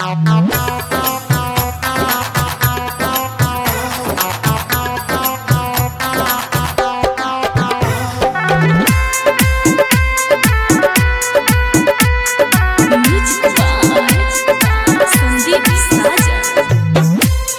संदीप साजन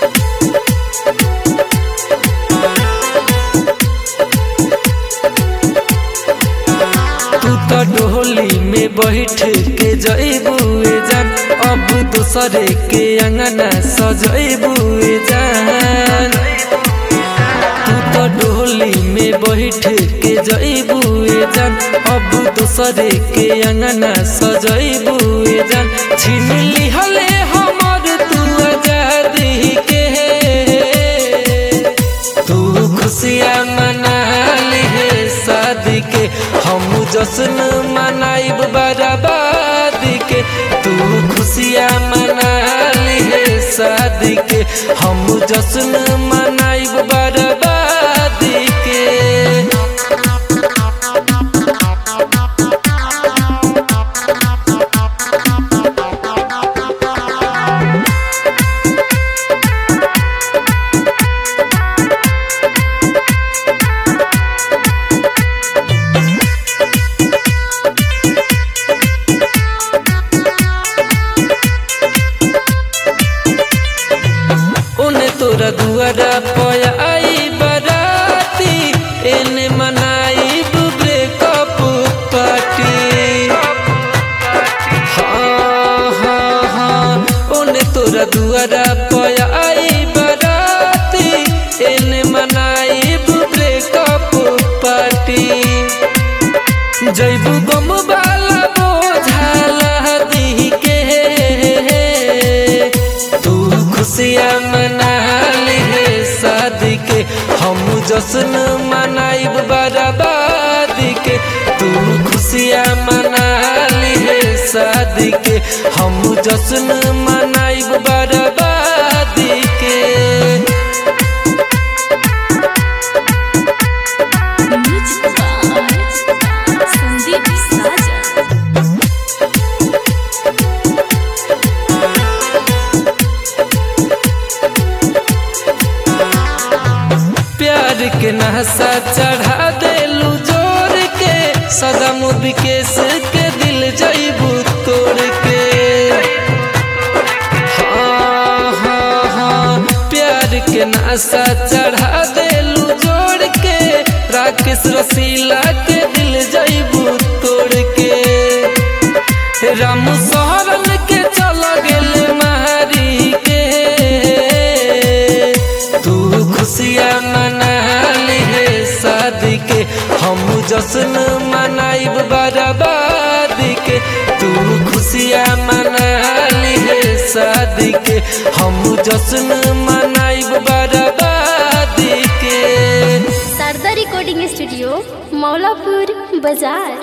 तू तो डोली में बैठ के जइबुए जान अब दूसरे के अंगना सजइबुए जान तू तो डोली में बैठ के जइबुए जान अब दूसरे के अंगना सजइबुए जान छीन लिहले हमर तू आजादी के तू खुशियाँ मना लिहे शादी के हम जश्न मनाइब बराबादी के तू खुशियाँ मना लिहे शादी के हम जश्न मनाइब बराबादी के ओने तोरा दुआरा पया आई बराती एने मनाई ब्रेकअप पार्टी हाँ हाँ हाँ ओने तोरा दुआरा पया आई बराती एने मनाई ब्रेकअप पार्टी जैबू गम वाला बोझाला दी के तू खुशियाँ मना लिहे शादी के हम जश्न मनाइब बराबादी के तू खुशियाँ मना लिहे शादी के हम जश्न मनाइब बराबादी के संदीप साजन प्यार के नहसा चढ़ा देलू जोर के सदा विकेश के दिल जैबू तोड़ के हाँ हाँ हाँ प्यार के नशा चढ़ा देलू जोड़ के राकेश रसीला के दिल जैबू तोड़ के राम सहरन के चल गेल मारी के तू खुशियाँ मना लिहे शादी के हम जश्न मनाइब बराबादी के तू खुशियाँ मना लिहे शादी के हम जश्न मनाइब बराबादी के शारदा रिकॉर्डिंग स्टूडियो मौलापुर बाजार